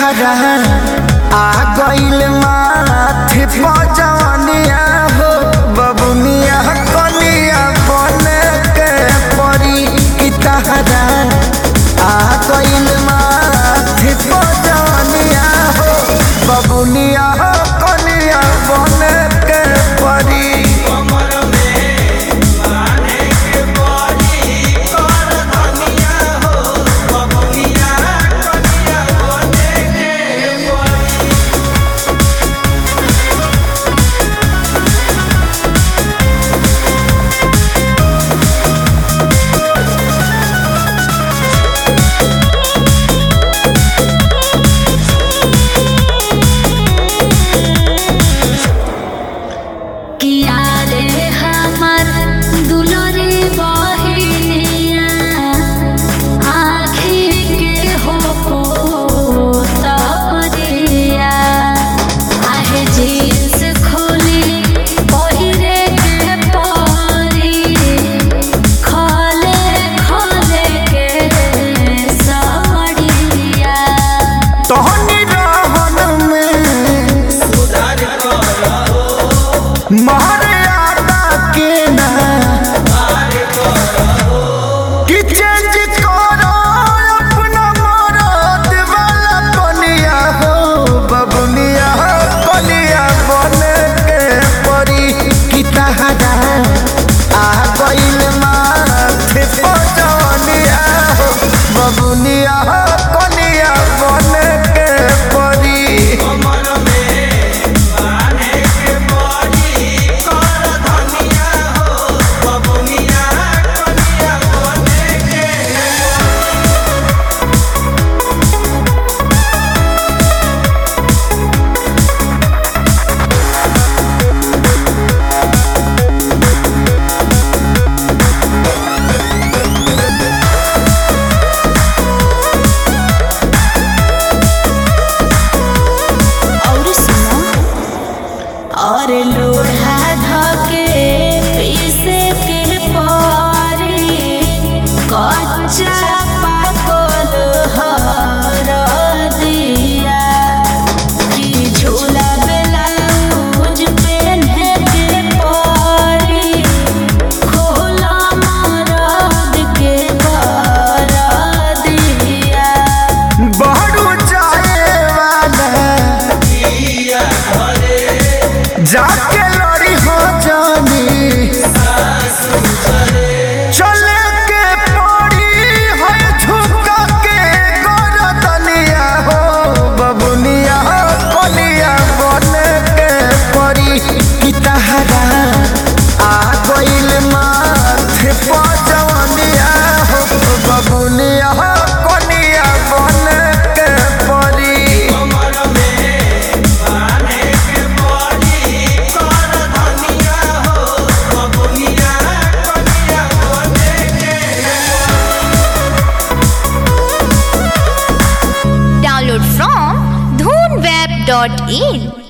तहरा आ गइल माथे पजनिया हो बबुनिया कनिया बने के परी की तहरा आ गइल माथे पजनिया हो बबुनिया कनिया बने के परी किया रे हमर दुलरे बहिनिया आँखी के हो पोतरिया आहे जींस खोली पहिरे के परी खले खले के सड़िया तोहनी रहन में मर्यादा के ना कि चेंज करो अपना मरद वाला बनिया हो बबुनिया बनिया बने के परी कि तहरा आ गइल माथे पजनिया हो बबुनिया कनिया बने के परी और सुनो और लोढ़ा धके पीसे के पारी कच्चा पाकल हर दिया कि झूला ब्लाउज पेन्हे के पारी खोला मरद के कर दिया बहरू जाए वाला जाके लड़ी हो जानी चले के पड़ी है झुका के गरदनिया हो बबुनिया कनिया बने के पड़ी कि तहरा आ गइल माथे पजनिया हो बबुनिया कनिया बने के पड़ी Download from dhoonweb.in